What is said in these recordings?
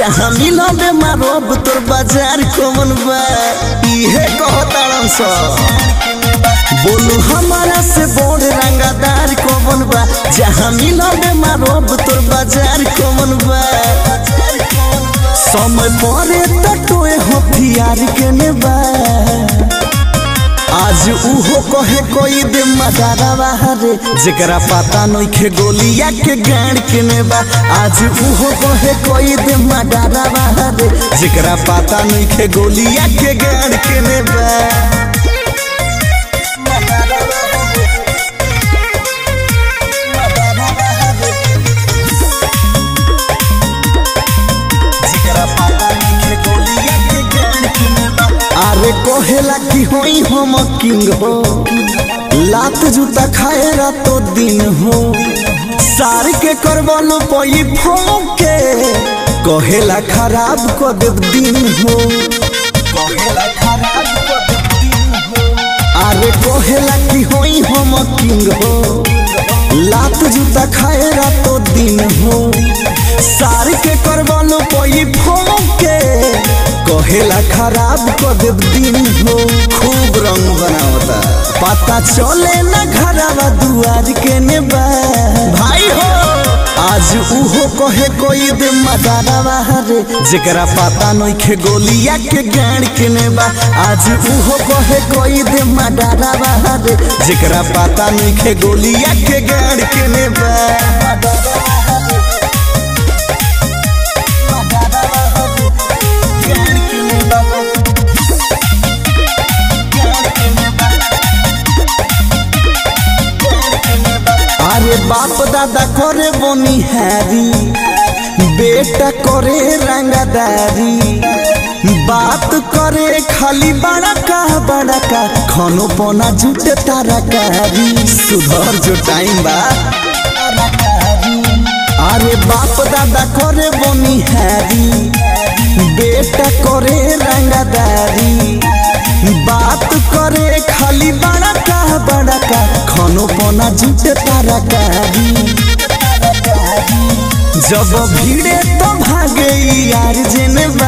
जहाँ मिलबे मारब तोर बाजार कौन बा इहे कहतारन सब बोलू हमारा से बोड़ रंगादार कौन बा जहाँ मिलबे मारब तोर बाजार कौन बा समय परे तटोए हथियार के ने बा आज उहो कहे कोई दे मदारावा रे जेकरा पता नइखे गोलिया के गाड़ के ने बा आज उहो कहे कोई दे मदारावा रे जेकरा पता नइखे गोलिया के गाड़ के ने बा जेकरा पता नइखे गोलिया के गाड़ के ने बा अरे कोहेला की होई हम किंग हो लात जूता खाए रातो दिन हो सार के करवलो पई फोके कहेला खराब को देव दिन हो कहेला खराब को देव दिन हो अरे कोहेला की होई हम किंग हो लात जूता खाए रातो दिन हो सार के करवलो पई फोके कहेला खराब को देव दिन हो खूब रंग बनावता पता चले ना घरावा दुआर के ने बा भाई हो आज उहो कहे कोई दे मदारावा रे जेकरा पता नइखे गोलिया के गाड़ के ने बा आज उहो कहे कोई दे मदारावा रे जेकरा पता नइखे गोलिया के गाड़ के ने बा अरे बाप दादा करे बोनी हैरी बेटा करे रंगदारी बात करे खाली बड़ा का बड़ा का खानो पोना जुट तारा कारी सुधर जो टाइम बा अरे बाप दादा करे बोनी हैरी बेटा करे रंगदारी बात करे खाली बड़ा का बड़ा का खानो पोना जुट तारा कारी जब भीड़े तो भागे यार जेने बा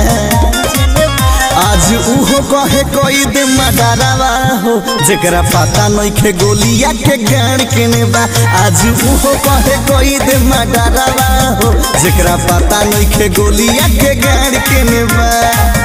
आज उहो कहे कोई दे मदारावा हो जेकरा पता नइखे गोलिया के गाड़ के ने बा आज उहो कहे कोई दे मदारावा हो जेकरा पता नइखे गोलिया के गाड़ के ने बा